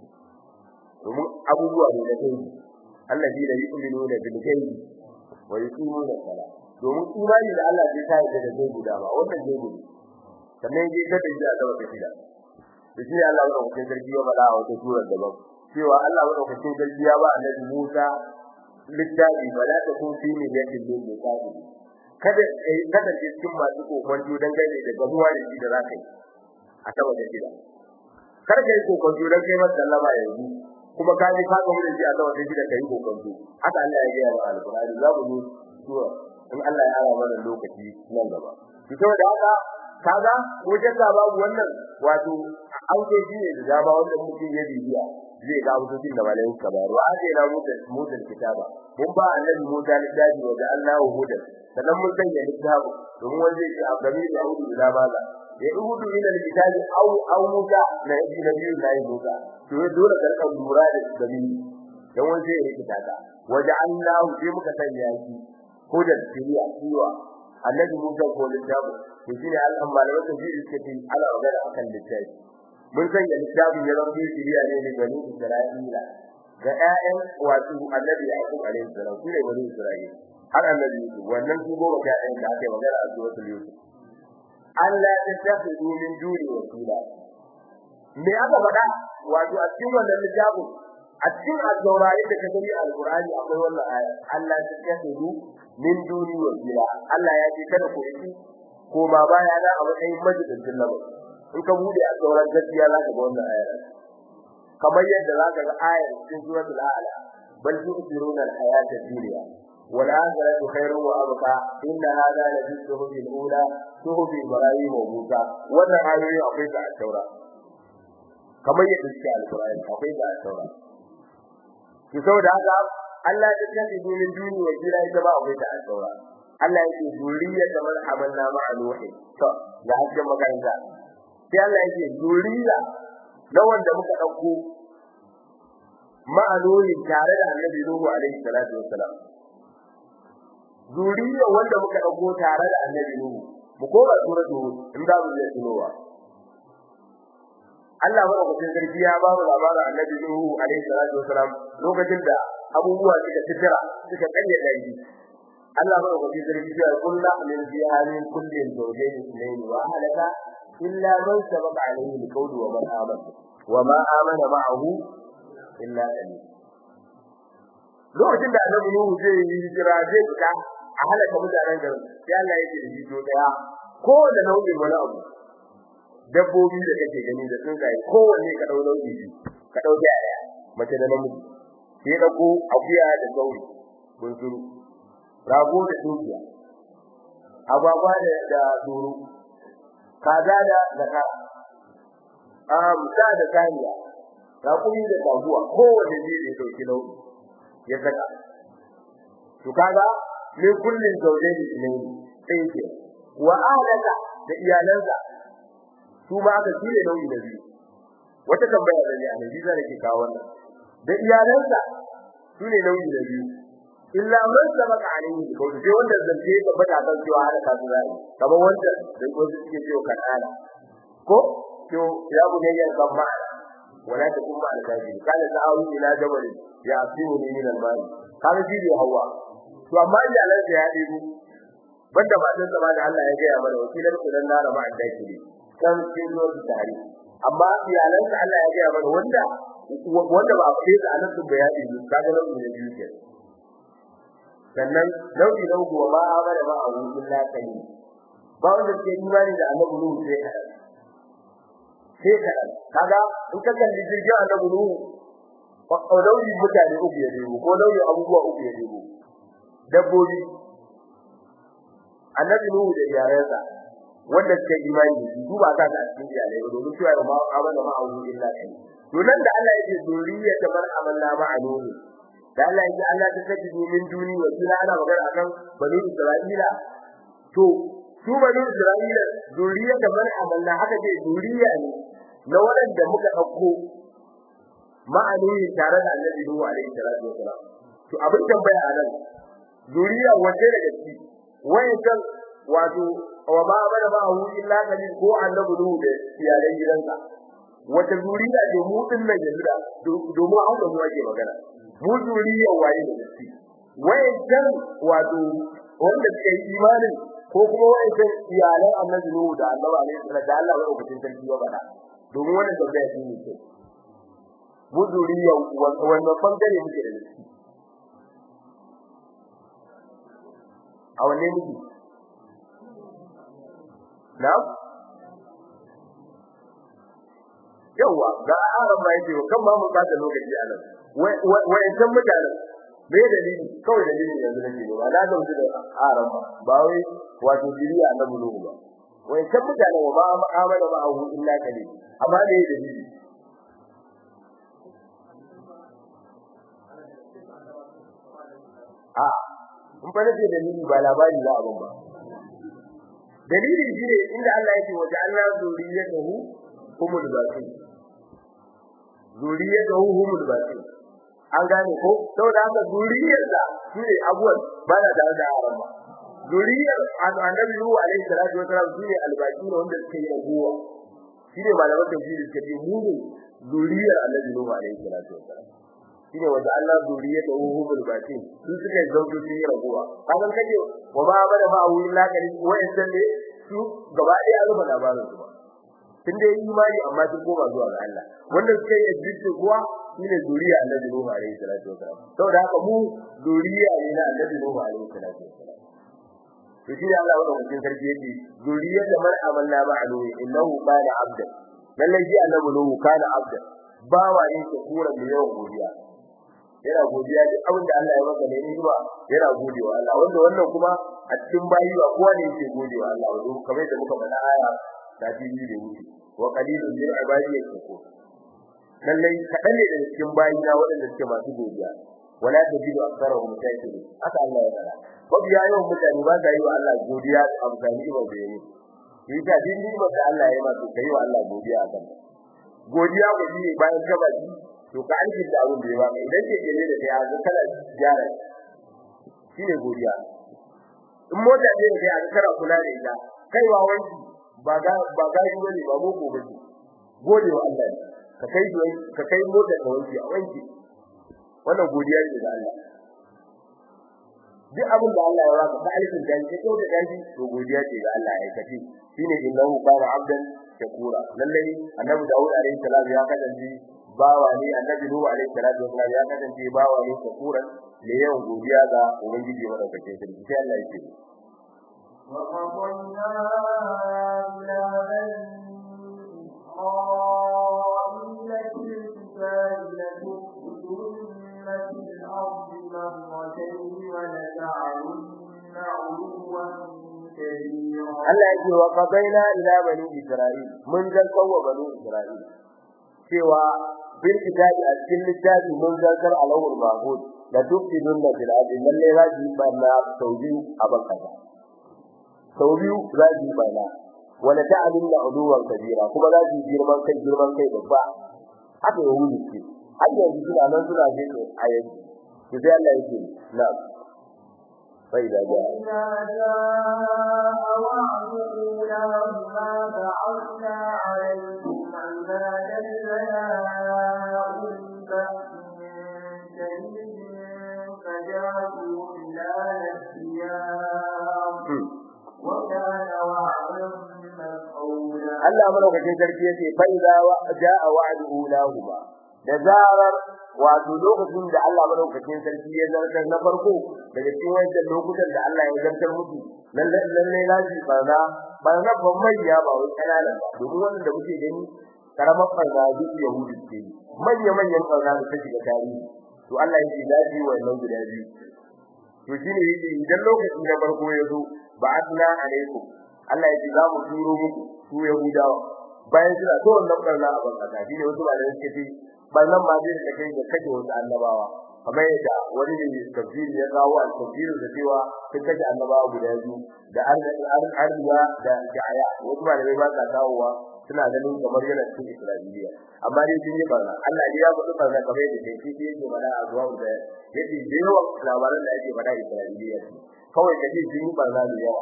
Speaker 1: domin abubuwa ne da kai alladina yu'minuna bil ghaibi wa yuqimuna as-salat domin imani da Allah zai tayar da zai guda ba wannan zai gudu sannan yake da da ya zama kafida to shi Allah ya dauke sarki ya bada wata sura daban cewa Allah ya dauke sarki ya ba annabi Musa littafi bala ta kun fi ne yake din da kafi kada kai kada ke cikin masu kokonto dan gane da gabuwa da shi da zaka yi a saboda gida kada kai kokonto dan kai masa sallama yanzu kuma ka ji ka ga mun ji Allah wanda da kai kokonto haka Allah ya ga wa alqur'ani za mu sura in Allah ya ara mana lokaci nan gaba to saboda haka kaga ko jalla babu wannan wato an ce shi ne da dama wanda mutum ya bibiya zai ga mutum da malayin ka ba ruwa sai na mutum mutum kitaba mun ba annabi Musa littafi wa Allahu huda sannan mun sanya littafi domin wanda yake abdami da hudu da maza ya rubutu ila kitabi au au Musa na yi nabiyu na yi Musa to dole ka rika lura da dabi dan wanda yake kitaba waja'alnahu sai muka sanya shi hudan tiriya tiwa annabi Musa ko littafi to shine Allah malaman tafsiri suke ce ana magana akan littafi mun sanya littafin ya zama tiriya ne da bani Isra'ila ga ƴaƴan wato annabi Yaqub alaihi salam su ne bani Isra'ila har annabi Yusuf wannan su goma ga ƴaƴan da ake magana a suratul Yusuf Allah ya tafi min duni wakila me aka faɗa wato a cikin wannan littafin a cikin al-Qur'ani da kaga al-Qur'ani akwai wannan aya Allah ya tafi min duni wakila Allah ya ce kada ku yi ko ma baya da a matsayin majalisin nan in ka bude a sauran gaskiya za ka ga wannan aya kamar yadda za ka ga ayar cikin suratul a'la bal tu'thiruna al-hayata ad-dunya wal akhiratu khairun wa abqa inna hadha la fi suhufi al-ula suhufi ibrahim wa musa wannan ayoyi akwai ta a taura kamar yadda suke al-qur'ani akwai ta a taura ki saboda haka Allah ya tafi min duniya wa jira ita ba akwai ta a taura Allah yake zuriya da man amanna ma'a nuhi to ya hajjan makaranta sai Allah yake zuriya na wanda muka dauko ma'anoni tare da annabi Nuhu alaihi salatu wassalam zuriya wanda muka dauko tare da annabi Nuhu mu koma suratu in da mu je tunowa Allah ba ku cikin sarki ya ba mu labarin annabi Nuhu alaihi salatu wassalam lokacin da abubuwa suka tijira suka kanye dari Allah ba ku cikin sarki ya kullu min biharin kullin zawjayn ithnayn wa halaka illa man sabaqa alayhi alqawlu wa man amana wa ma amana ma'ahu illa qalil lokacin da annabi Nuhu zai yi hijira zai fita a halaka mutanen garin sai Allah ya ce da shi to daya ko da nau'in wani abu dabbobi da kake gani da tsuntsaye kowanne ka dau nau'i ka dau daya mace da namiji sai da ko akuya da sauri bunsuru rago da dukiya ababa da da duru kaza da zakara um sa da kaniya rakumi da taguwa kowanne ne da dauki nau'i ya saka to kaga min kullin zawjayn ne sai ke wa ahlaka da iyalansa su ma aka cire nauyi da biyu wata tambaya da ne a nan biza nake kawo wannan da iyalansa su ne nauyi da biyu illa man sabaka alaihi ko sai wanda zance ya tabbata kan cewa halaka su zai kamar wanda da ko suke cewa kanana ko to ya bu ne yan kan ma'ana wala ta kuma alkaji kana ta'awu ila jabal ya asimu ni min al-mali kana ji da hawa to amma iyalansa ya dibu banda matan sa da Allah ya ga mana wakilan kudan nara ma'an dakili kan cikin lokacin tare amma iyalansa Allah ya ga mana wanda wanda ba a fade da anan sun bayani kaga nan ne biyu ke sannan nau'i na uku ba amana ba a wurin lakani ba wanda ke imani da annabi Nuhu sai ka sai ka kaga in ka kalli jirgin annabi Nuhu ko nau'i mutane uku ya debo ko nau'i abubuwa uku ya debo dabbobi annabi Nuhu da iyalansa wanda suke imani da shi duba ka da cikin iyalai ba domin cewa ma amana ma awu illa kai to nan da Allah yake zuriya ta bar amalla ma anuhu da Allah yake Allah ta kaji min duni wa kila ana magana akan bani Isra'ila to su bani Isra'ila zuriya ta bar amalla haka ce zuriya ne na waɗanda muka dauko ma'anuhi tare da Annabi Nuhu alaihi salatu wasalam to abin tambaya a nan zuriya wace daga ciki wayancan wato wa ma bada ba hu illa kalil ko annabi nuhu da iyalan gidansa wata zuriya ce mu din nan yanzu da domin an da mu ake magana mu zuriya waye da shi wayancan wato wanda suke yi imanin ko kuma wayancan iyalan annabi nuhu da annabi alaihi salatu da Allah ya rubuta sarki ya bada domin wannan tambaya shi ne ce mu zuriya wannan bangare muke da shi a wanne muke Na'am? Yawa, ga aran ma yake kan ma mun bada lokaci a nan. Wai san mutanen me dalili? Kawai dalili yanzu nake ba. Na ga mutu da aran ba. Ba wai wato diriya na bulu ba. Wai san mutanen wa ba amana ba hu illa kale. Amma me dalili? A, in fa nake dalili ba labari za a ban ba. dalili shine inda Allah yake wa ja'alna zuriyatahu humul batin zuriyatahu humul batin an gane ko saboda haka zuriyar da shine abuwan ba da da da haram ba zuriyar annabi Nuhu alaihi salatu wasalam shine albaki ne wanda suke yi abuwa shine malaman tafsiri suke ce mu ne zuriyar annabi Nuhu alaihi salatu wasalam shine wanda Allah zuriyatahu humul batin su suka zauto su yi raguwa kaman kaje wa ba bada ba hu illa kali wayan ne su gaba ɗaya an rubuta labarin su tun da yi imani amma sun koma zuwa ga Allah wanda suka yi addini kuwa shine zuriya Annabi Nuhu alaihi salatu wasalam saboda haka mu zuriya ne na Annabi Nuhu alaihi salatu wasalam to shi Allah wannan mutum sarki yake zuriya da man amanna ma'alu innahu kana abda lallai shi Annabi Nuhu kana abda bawa ne ke kura da yawan godiya yana godiya duk abin da Allah ya maka ne ni ba yana godewa Allah wanda wannan kuma a cikin bayi ba kowa ne yake godewa Allah wato kamar da muka faɗa aya da biyu da wuce wa qalilun min ibadi yashkur lallai kadan ne daga cikin bayi na waɗanda suke masu godiya wala tajidu aktharahum shakirin haka Allah ya faɗa mabiya yawan mutane ba sa yi wa Allah godiya a amfani ba da yi yi ta din ni da Allah ya yi ma to kai wa Allah godiya kan godiya ko shi bayan gaba to ka alkin da abin da ya baka idan ke gele da kai ga kana gyara shine godiya in mota ce da kai ga kana kula da ita kaiwa wanki ba ga ba ga shi bane ba boko bane gode wa Allah ka kai ka kai mota ka wanki a wanki wannan godiya ce ga Allah duk abin da Allah ya baka ka alkin da shi ko da daji to godiya ce ga Allah ya kace shine innahu kana abdan shakura lalle annabi Dawud alaihi salam ya kasance bawa ne annabi Nuhu alaihi salatu wasallam ya kasance bawa ne shakura ne yawan godiya ga ubangiji madaukakin sarki sai Allah ya ce
Speaker 2: وقضينا إلى بني إسرائيل في الكتاب لتفسدن في الأرض مرتين ولتعلن علوا كبيرا
Speaker 1: Allah ya ce wa qadaina ila bani Isra'il mun zartar wa bani Isra'il cewa bil kitabi a cikin littafi mun zartar alawul mahud da tufsidun da bil ardi lalle raji bana saudi a bakata sau biyu raji bana wala ta'lamu uluwan kabira kuma raji girman kai girman kai babba haka ya wuce ce har yanzu suna nan suna je a yanzu to sai Allah yake na'am فإذا جاء
Speaker 2: إذا جاء وعد أولاهما بعثنا عليكم عبادا لنا أولي بأس شديد فجاسوا خلال الثياب وكان وعدا مفعولا
Speaker 1: Allah madaukakin sarki yace fa idza jaa wa'du ulahuma da zarar wato lokacin da Allah madaukakin sarki ya zartar na farko daga cikin wannan lokutan da Allah ya zartar musu lalle lalle laji barna barna ban manya ba wai kanana ba domin wannan da muke gani karamar barna duk yahudi ce manya manyan barna da take da tarihi to Allah yake laji wannan guda biyu to shine yake idan lokacin da farko ya zo ba'athna alaikum Allah yake za mu turo muku su yahudawa bayan suna so wannan barna a bankasa shine wasu ba da suke ce barnan ma zai da kai da kake wasu annabawa kamar yadda wani ne tafsiri ya kawo a tafsirin da cewa sun kaje annabawa guda biyu da arziya da jaya wasu ba da bai ba sa kawowa suna ganin kamar yana cikin Isra'iliya amma dai sun yi barna Allah ne ya faɗi barna kamar yadda kai shi yake faɗa a zuwa da yake da yawan labaran da ake faɗa Isra'iliya kawai kaje sun yi barna da yawa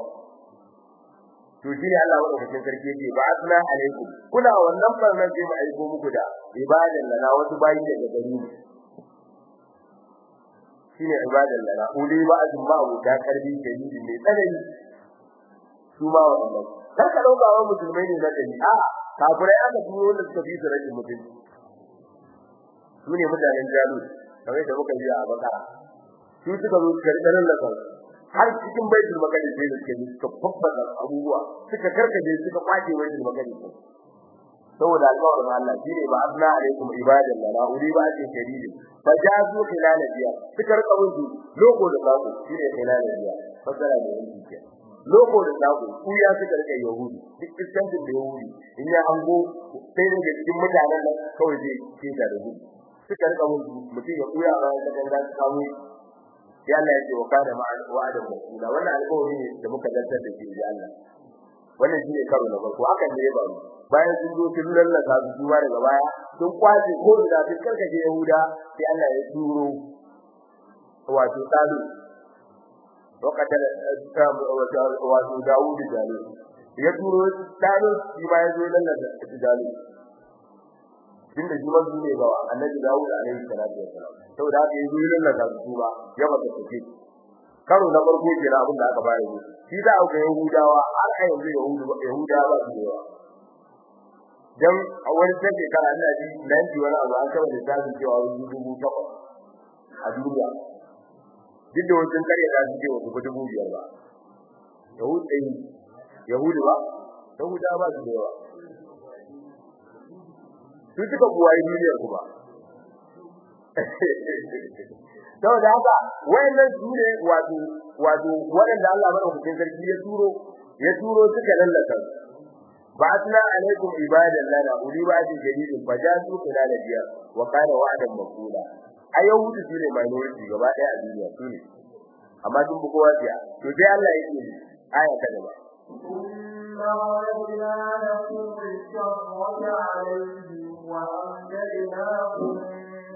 Speaker 1: to shi ne Allah madaukakin sarki yake ba asna alaikum kuna wannan barnan sai mu aiko muku da ibadan lana wasu bayi daga gari ne shine ibadan lana uli ba azum ma abu da karbi dalili ne tsanani su ma wannan kar ka dauka wa musulmai ne na gani a kafirai aka turo wanda suka fi su rashin mutunci su ne mutanen jalut kamar da muka yi a bakara su suka zo karɓar lakan har cikin baitul maqdis sai suka yi suka fabbata abubuwa suka karkaje suka kwace baitul maqdis saboda alƙawarin Allah shine ba asna alaikum ibadan lana uri ba ce shadidin fa jazu khilal biya suka rika musu loko da sako shine khilal biya fasara da yanki ke loko da sako ku ya suka rika yahudi duk iskancin da yahudi in ya hango sai daga cikin mutanen nan kawai zai ce da rubu suka rika musu mutum ya kuya a ran da kan samu ya Allah ya ce wa kana ma'al wa'ada masula wannan alƙawari ne da muka zartar da shi ya Allah wannan shine karo na farko hakan ne ya faru bayan sun zo sun lallaka su duba daga baya sun kwace ko da sun karkace Yahuda sai Allah ya turo wato tsalu wakatan wato Dawud jalu ya turo tsalu shi ma ya zo lallaka jalu inda shi ma ne ga Annabi Dawud alaihi salatu wassalam saboda haka yazo yin lallaka su ba ya bata tafi karo na farko kira abin da aka bayar mu shi da aka Yahudawa har a yanzu Yahudu Yahudawa ba su yawa dan a wani sai shekara ina ji nan ji wani abu an kaba da tsarin cewa wani dubu takwas a duniya duk da wajen kare da su ce wa dubu biyar ba Yahudu ɗin Yahudu ba Yahudawa ba su yawa su suka buwaye duniyar kuma saboda haka wayannan su ne wato wato wanda Allah madaukakin sarki ya turo ya turo suka lallaka ba'athna alaikum ibadan lana uli ba'di jadidin fajatu khilal biya wa kana wa'dan maqula ayyuhu su ne minority gaba daya a duniya su ne amma duk bu kowa biya to sai Allah yake aya ta gaba
Speaker 2: ثم رددنا لكم الشرة عليهم وأمددناكم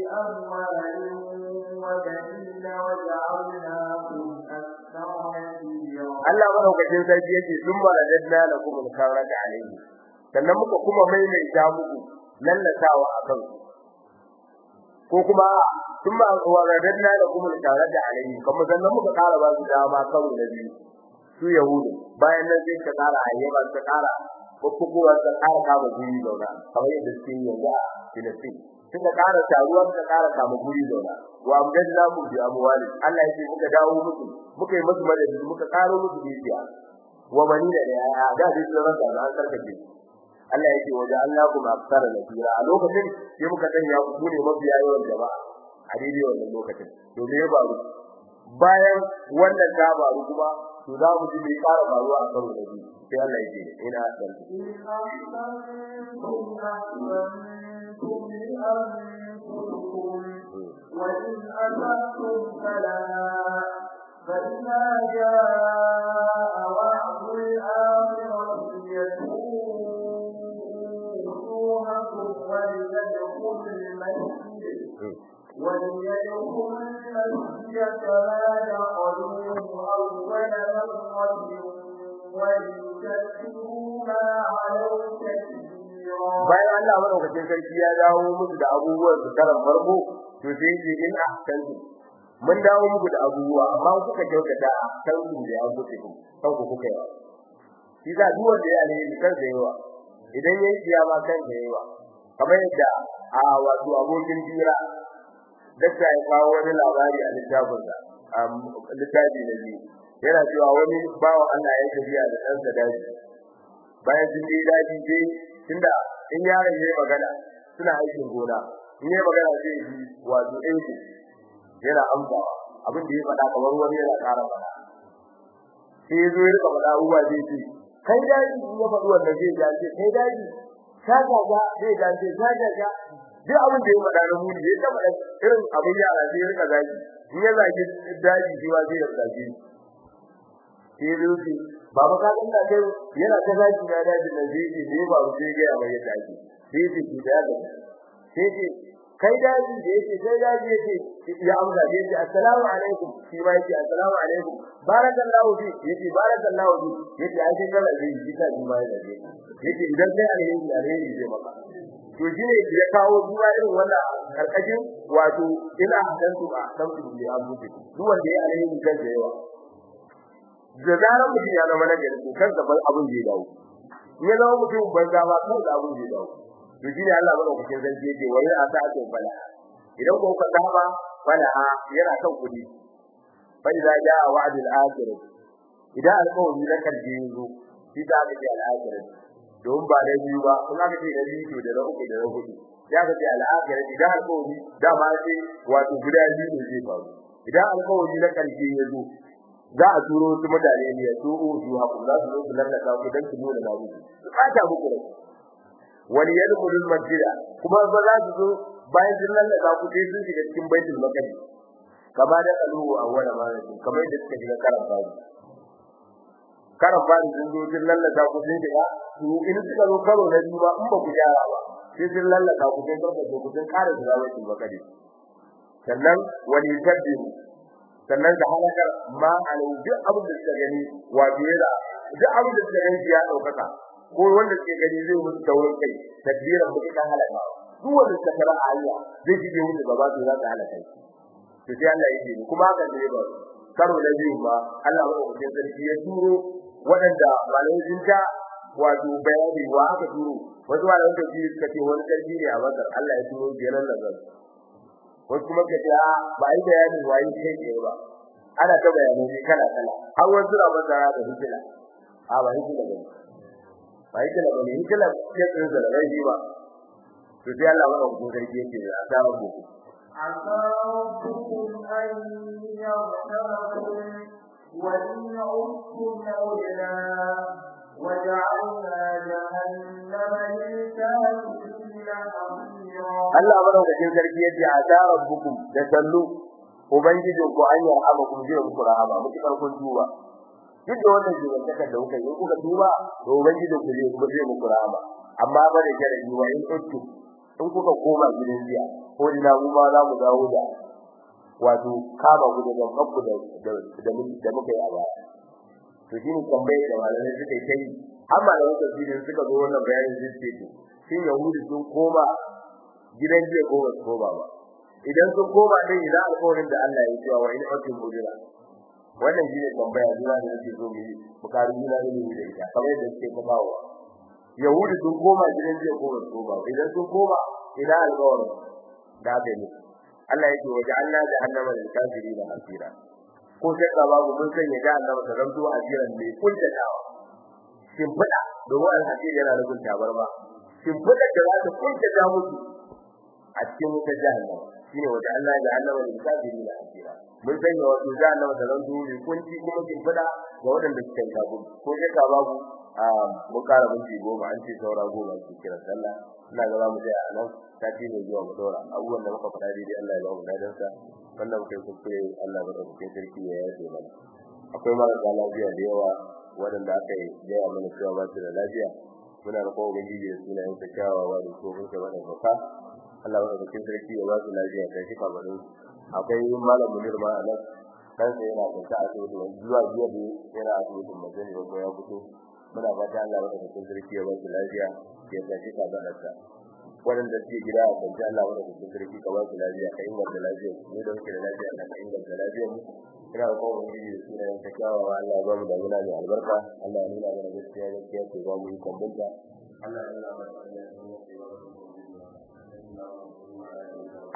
Speaker 2: بأموال وبنين وجعلناكم أكثر نفيرا
Speaker 1: Allah madaukakin sarki yake sun ma radadna lakum al-karata alayhi sannan muka kuma maimaita muku lallatawa akan ko kuma sun ma radadna lakum al-karata alayhi kuma sannan muka kara ba su dama karo na biyu su yahudu bayan nan sai ka kara ayyaba ka kara ko kuma ka kara kama guri zauna kamar yadda suke yi yanzu a Filistin suka kara taruwa suka kara kama guri zauna wa amdadna mu bi amwali Allah yake muka dawo muku muka yi musu madadi muka karo musu dukiya wa manina da ya da dai sun rasa da an sarkace Allah yake waje Allah kuma aksara nasira a lokacin sai muka sanya ku ne mabiya yawan jama'a a daidai wannan lokacin to me ya faru bayan wannan ta faru kuma to za mu ji me ƙara faruwa a karo da biyu sai Allah yake ina dan
Speaker 2: وإن أسأتم فلا فإذا جاء وعد الآخرة يسوءونكم وليدخل المسجد وليدخل المسجد كما دخلوه أول مرة وليكفروا ما علوا تكبيرا
Speaker 1: bayan Allah madaukakin sarki ya dawo musu da abubuwan su karan farko to sai ce in ahsantu mun dawo muku da abubuwa amma kuka kyautata ahsantu da ya kuke ku kan ku kuka yawa shi da duk wanda ya ne kan da yawa idan yayi kiyama kan da yawa kamar yadda a wato abokin jira dakta ya kawo wani labari a littafin sa littafi na biyu yana cewa wani bawa Allah ya tafiya da ɗansa daji bayan sun je daji sai tunda in yaron yayi magana suna aikin gona in yayi magana sai yi wato aiki yana amsawa abin da ya faɗa kamar wani yana ƙara faɗa sai yazo ya rika faɗa uwa zai ce kai daji in ya faɗi wannan zai ja ce kai daji shaga ga zai ja ce shaga ga duk abin da ya faɗa na muni zai ta faɗa irin abin yara sai ya rika zagi in ya zagi daji shi ma zai yarda shi sai rufi baba ka dinga kai yana ta zaki na daji da zai ce sai ba sai ga mai yadda ake sai ce ki da ga sai ce kai daji da yake sai daji yake ya amsa sai ce assalamu alaikum shi ma yake assalamu alaikum barakallahu fi yake barakallahu fi yake ai sai kana zai ji ka ji ma yake yake idan sai alheri alheri zai maka to shine ya kawo duwa irin wannan karkashin wato ila hadantu a samtu bi abuti duk wanda ya alheri kan da yawa da zarar mutum ya zama nagari to kansa ban abin da ya dawo ya zama mutum banza ba kansa abin da ya dawo to shine Allah bada kucin zan je wa ya asa ake bala idan ko ka saba bala yana kan kudi fa idza jaa wa'dul akhir idan alƙawari na karshe yazo shi da aka ce al-akhir don ba da biyu ba kuma aka ce da biyu to da na uku da na hudu ya ka ce al-akhir idan alƙawari da ma ce wato guda biyu ne zai faru idan alƙawari na karshe yazo za a turo su mutane ne ya su su haku za su zo su lallaka ku dan su nuna na muku su fata muku rai wani yadkhulul masjida kuma ba za su zo bayan sun lallaka ku sai sun shiga cikin baitul maqdis kama da aluhu awwala marati kamar yadda suka shiga karan fari karan fari sun zo sun lallaka ku sun shiga su in suka zo karo na biyu ba in ba ku gyara ba sai sun lallaka ku sai karka ku sun kare shiga baitul maqdis sannan wani tabbiru sannan da halakar ma alau duk abin da suka gani wato yana duk abin da suka gani ya daukaka ko wanda suke gani zai musu taurin kai tadbiran mutum kan halaka duk wanda suka fara ayya zai shige musu gaba to za ta halaka to sai Allah yake kuma haka ne ba karo da biyu ba Allah ba ku sai sarki ya turo waɗanda malamai sun ta wato bayani wa aka turo wasu malamai da ji suka ce wani sarki ne a Bakar Allah ya turo jeran nazar wasu kuma ka ce ba yi bayanin wayi kai ke ba ana ta bayanai ne kala kala har wasu na masara da hikila a ba hikila ba ba hikila ba ne hikila ya tsaye da rai ba to sai Allah ba ku sarki yake da asaba ku
Speaker 2: عسى ربكم أن يغفركم وإن عدتم عدنا وجعلنا جهنم للكافرين حصيرا
Speaker 1: Allah madaukakin sarki yace asa rabbukum da sallu ubangijin ku an yarhama kun je ku rahama muke karkon duba duk da wannan jiban take da kuka yi kuka duba to ubangijin ku zai ku je muku rahama amma ba da sharadi wa in uttu in kuka koma gidan jiya ko ina mu ma za mu dawo da wato kama ku da kanku da da da muka yi a baya to shi ne tambaye da malamai suka yi kai amma da wata filin suka zo wannan bayanin zai ce to shin yahudi sun koma gidan jiya ko ba su koma ba idan sun koma din idan alƙawarin da Allah ya yi wa in akin bujira wannan shi ne tambaya zuwa da nake so mu yi bukari juna da mu da ita kamar yadda suke kafawa yahudi sun koma gidan jiya ko ba su koma idan sun koma idan alƙawarin da aka yi Allah yake waje Allah da annama da kafiri da asira ko sai ka babu mun sanya da annama ta zanto asiran mai kuntatawa shin fada domin alhaji yana da kunta barba shin fada da za ta kuntata musu a cikin wutar jahannama shine waje Allah da annama da kafiri da asira mun sanya wato jahannama ta zanto mai kunci kuma shin fada ga waɗanda suka yi kafin ko sai ka babu a mun kara minti goma an ce saura goma su kira sallah ina ga za mu tsaya a nan sati ne zuwa mu dora abubuwan da muka faɗa daidai Allah ya ba mu dadan sa wannan muka yi kuskure Allah ya ɗauke sarki ya yafe mana akwai marasa lafiya da yawa waɗanda aka yi gaya mana cewa ba su da lafiya muna da kowa ubangiji da sunayen sa kyawawa da ko mun ka wannan baka Allah ya ɗauke sarki ya ba su lafiya ta shi kamarin akwai malam munir ma a nan kansa yana kwanta a asibiti wani zuwa jiya da yana asibitin mazani ko ya fito muna fata Allah ya ɗauke sarki ya ba su lafiya ya tashi kabararsa waɗanda suke gida a kwanci Allah wanda su sun sarki ka ba su lafiya ka inganta lafiyar mu da muke da lafiya ka inganta lafiyar mu ina da kowa wani da suna yin ta kyawawa Allah ya ba mu damuna mai albarka Allah ya nuna mana gaskiya gaskiya ce ba mu yi kwambanta Allah ya nuna mana